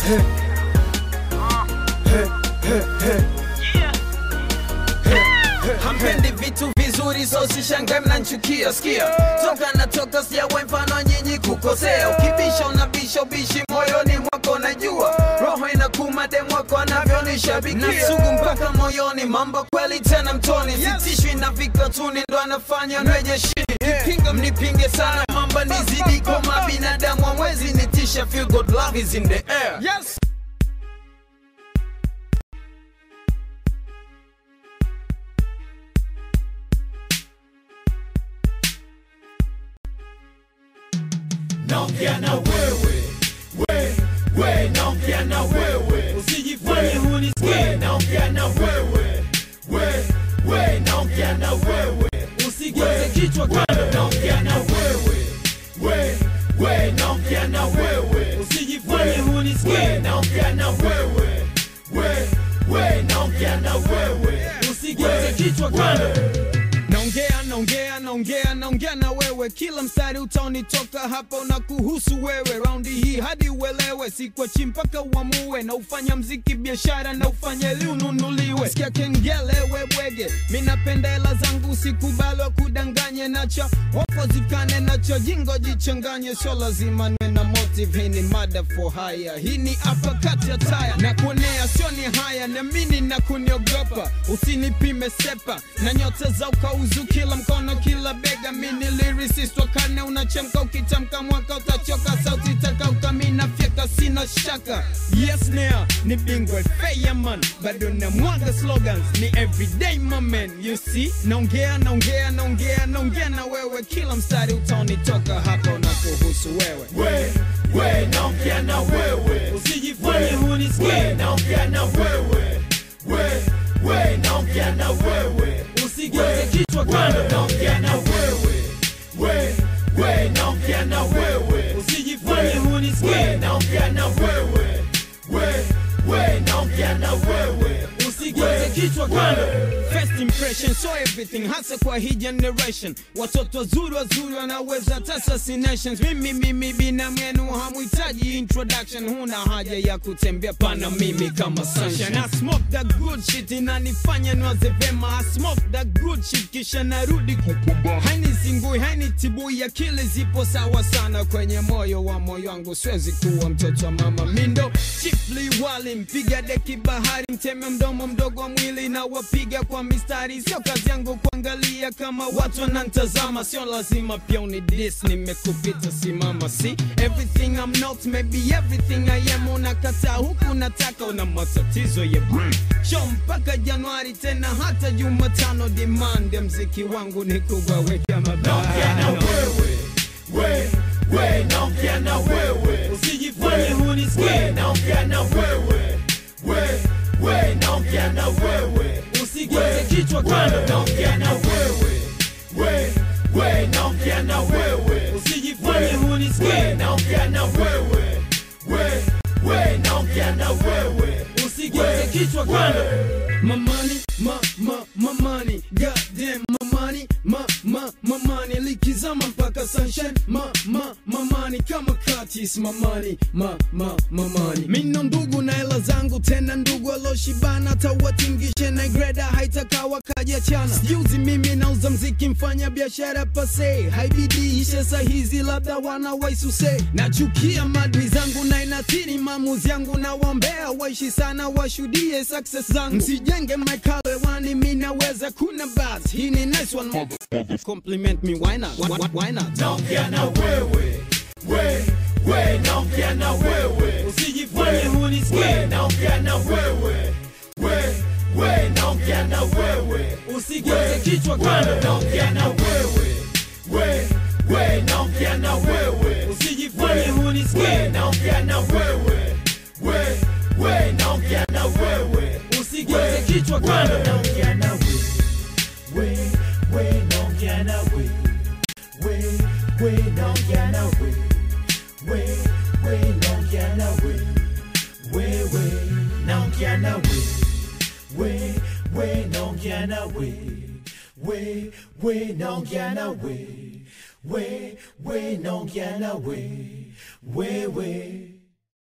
hampendi vitu vizuri so sishangae mnanchukia skia toka natoka sijawe mfano nyinyi kukosea ukibisha unabisha ubishi moyoni mwako najua roho inakuma demwako anavyonishabikia nasugu mpaka moyoni mambo kweli tena mtoni sitishwi na vikatuni ndo anafanya nweje shini kipinga mnipinge sana mamba nizidi koma binadamu amwezi nitisha feel good love is in the air Yes. naongea na wewe we we naongea na wewe usijifanye hunisikie naongea na wewe we we naongea na wewe usigeuze kichwa kando naongea na wewe we we naongea na wewe usijifanye hunisikie naongea na wewe we we naongea na wewe usigeuze kichwa kando naongea naongea naongea naongea na wewe kila mstari utaonitoka hapa una kuhusu wewe raundi hii hadi uelewe sikwachi mpaka uamue na ufanya mziki biashara na ufanye ili ununuliwe sikia kengele webwege mi napenda hela zangu sikubali wa kudanganye nacho wapo zikane nacho jingo jichanganye sio lazima nwe na motive hii ni mada for haya hii ni hapa kati ya taya na kuonea sio ni haya na mini na kuniogopa usinipime sepa na nyota za ukauzu kila mkono kila bega mini lyricist wakane unachemka ukitamka mwaka utachoka sauti takauka mina fyeka sina shaka yes nea ni bingwa feya man bado na mwaga slogans ni everyday my man you see naongea naongea naongea naongea na wewe kila mstari utaonitoka hapa unakuhusu wewe we we naongea na wewe usijifanye hunisikie naongea na wewe we we naongea na wewe usigeuze kichwa kando naongea na wewe we we naongea na wewe usijifanye hunisikie naongea na wewe we we naongea na wewe usigeuze kichwa kando First impression so everything hasa kwa hii generation watoto wazuri wazuri wanaweza hata assassinations mimi mimi binamu yenu hamhitaji introduction huna haja ya kutembea pana mimi kama sunshine I smoke that good shit inanifanya niwaze vema I smoke that good shit kisha narudi kupumba hainizingui hainitibui akili zipo sawa sana kwenye moyo wa moyo wangu siwezi kuwa mtoto wa mama mindo chifli wali mpiga deki bahari mteme mdomo mdogo wa mwili na wapiga kwa mistari sio kazi yangu kuangalia kama watu wanantazama sio lazima pia unidis nimekupita simama si everything I'm not maybe everything I am unakataa huku nataka una matatizo ya brain show mpaka Januari tena hata Jumatano demand ya mziki wangu ni kuwaweka naongea na mabano wewe we we naongea na wewe usijifanye hunisikie naongea na wewe we we naongea na wewe usigeuze kichwa kando naongea na wewe we we naongea na wewe usijifanye hunisikie naongea na wewe we we naongea na wewe usigeuze kichwa kando My money, my, my, my money, goddamn my money, my, my, my money, likizama mpaka sunshine, my, my, my money, kama katis, my money, my, my, my money. Mino ndugu na hela zangu tena ndugu aloshibana, tawatingishe na greda haitaka wakajiachana. Sijuzi mimi nauza mziki, mfanya biashara pase, haibidi ishe saa hizi, labda wana waisuse. Nachukia madui zangu na inathiri maamuzi yangu, na waombea waishi sana, washuhudie success zangu. Msijenge maikale wani, mi naweza kuna bas. Hii ni nice one, motherfucker. compliment me, why not? Why, why, why not? naongea na wewe we we naongea na wewe usijifanye hunisikie naongea na wewe we we naongea na wewe usigeuze kichwa kando naongea na wewe we we naongea na wewe usijifanye hunisikie naongea na wewe we we naongea na wewe usigeuze kichwa kando naongea na wewe we we naongea na wewe we we naongea na we we we naongea na we we we naongea na we we we naongea na we we we naongea na we we we naongea na we we we